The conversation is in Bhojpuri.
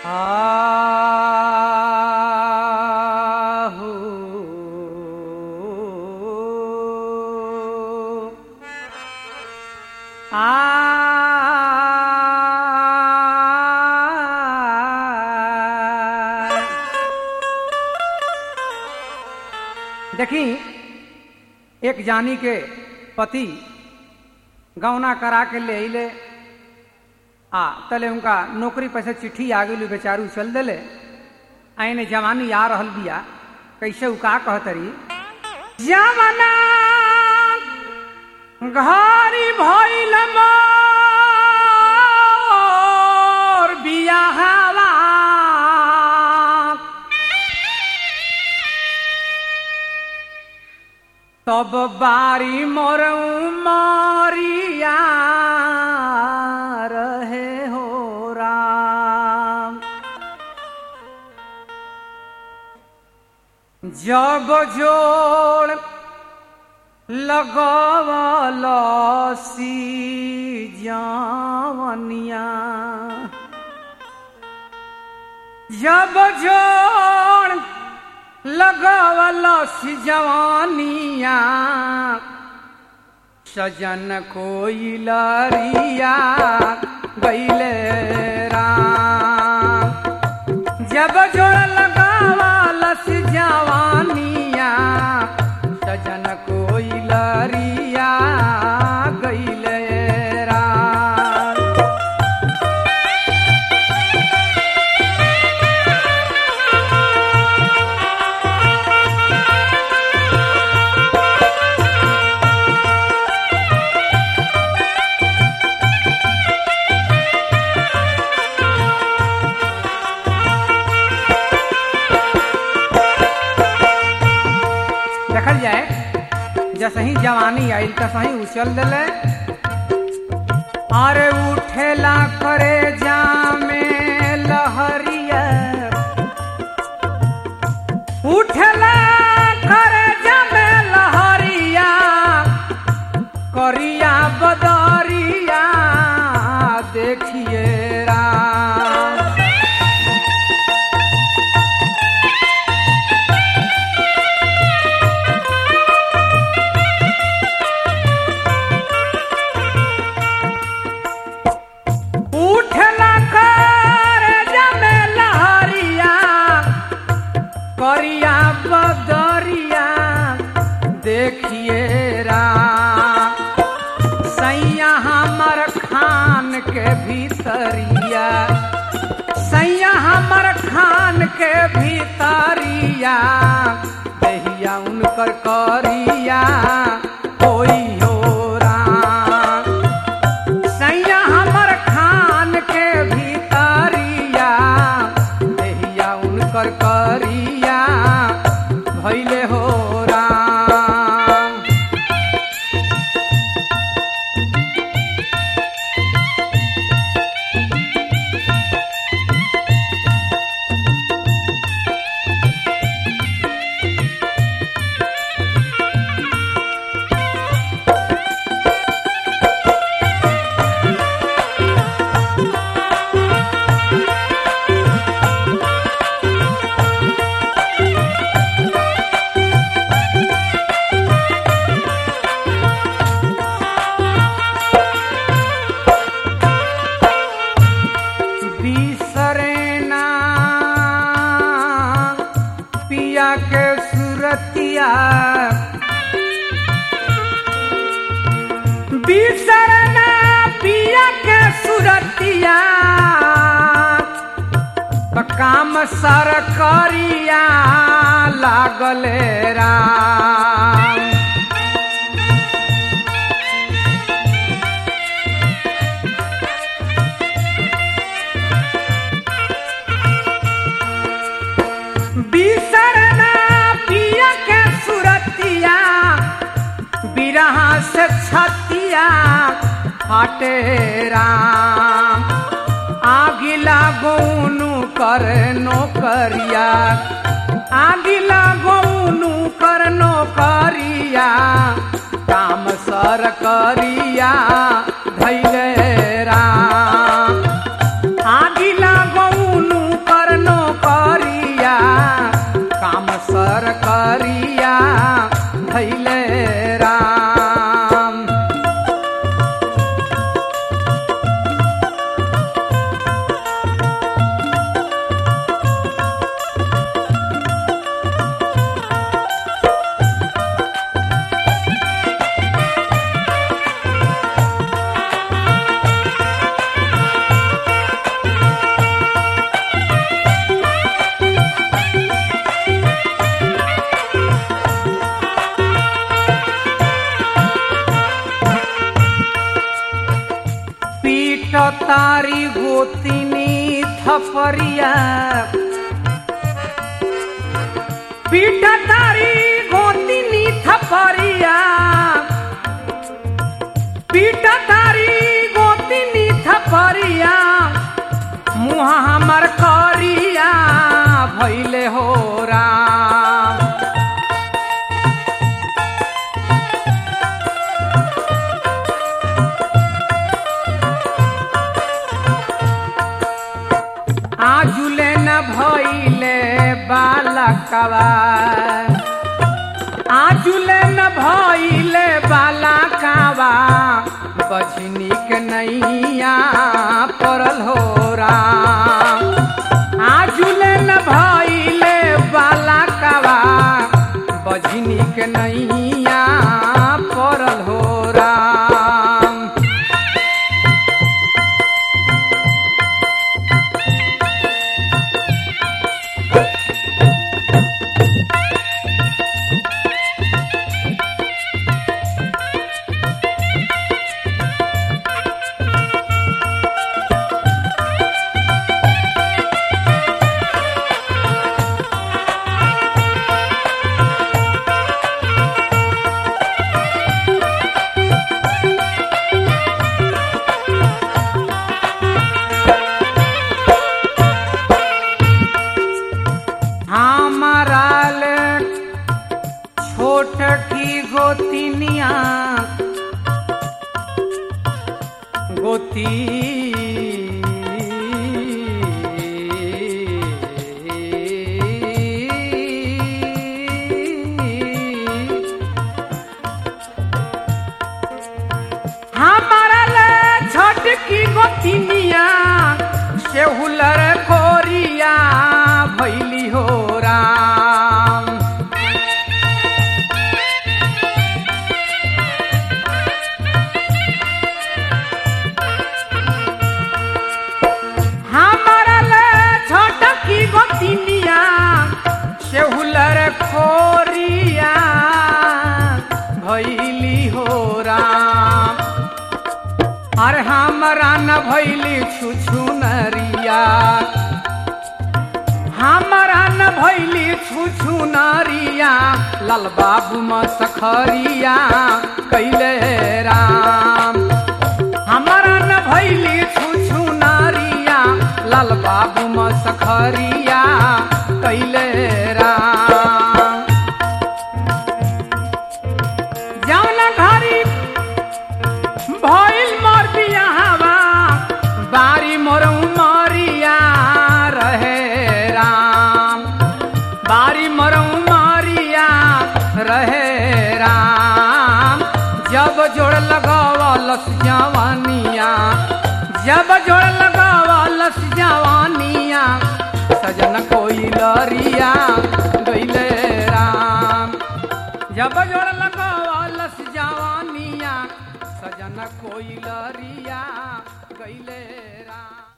आहू आ देखी एक जानी के पति गौना करा के ले अले आ तले उनका नौकरी पैसे चिट्ठी आ गई बेचारू चल दिले आने जवानी आ रहल बिया कैसे उ का कहतरी जवाना घरी भइल मोर बियाहवा तब बारी मोर मारिया रहे हो राम जब जोड़ लगवल सी जवनिया जब जोड़ लगवल सी जवानिया सजन कोई लरिया गैले राम जब जोड़ लगावल सी जवानिया सजन कोई लरिया गैले राम देखल जाए जैसे ही जवानी आई तस ही उछल दिले अरे उठेला करे जामे लहरिया उठेला करे जामे लहरिया करिया बदरिया देखिए राम उठला कर जमे लहरिया करिया बदरिया देखिए राम सैया हमर खान के भीतरिया सैया हमर खान के भीतरिया दहिया उनकर करिया होई हो राम सैया हमर खान के भीतरिया देहिया उनकर करिया भैले हो राम बिसरेना पिया के सुरतिया बिसरना पिया के सुरतिया त काम सर करिया लागले राम बिसरना पिया के सुरतिया बिरहा से छतिया हटे राम आगिला गौनु कर नौकरिया आगिला गौनु कर नौकरिया काम सर करिया धैले राम आगिला गौनु तारी गोतिनी थपरिया पीट तारी गोतिनी थपरिया पीट तारी गोतिनी थपरिया मुँह हमर करिया भैले हो राम आजुले न भइले बालकवा आजुले न भइले बालकवा बजनी के नैया पड़ल हो राम आजुले न भइले बालकवा बजनी के नैया पड़ल हो राम हमारा ले छोट की गोतिनिया गोती हमारा ले छोट की गोतिनिया से हुलर कोरिया भैली हो राम हमारा ले छोट की गोतिनिया से हुलर खोरिया भैली हो राम अरे हमरा न भैली छुछु नरिया हमरा न भैली छुछु नरिया लाल बाबू म सखरिया कैले राम हमरा न भैली छुछु नरिया लाल बाबू म सखरिया कैले राम जौना घरी भइल मोर बियाहवा बारी मोर उमरिया रहे राम बारी मोर उमरिया रहे राम जब जोड़ लगावलस जवानिया जब जोड़ लगावलस जवानिया सजन कोई लरिया गईले राम जब जोड़ लगावलस जवानिया सजन कोई लरिया गईले राम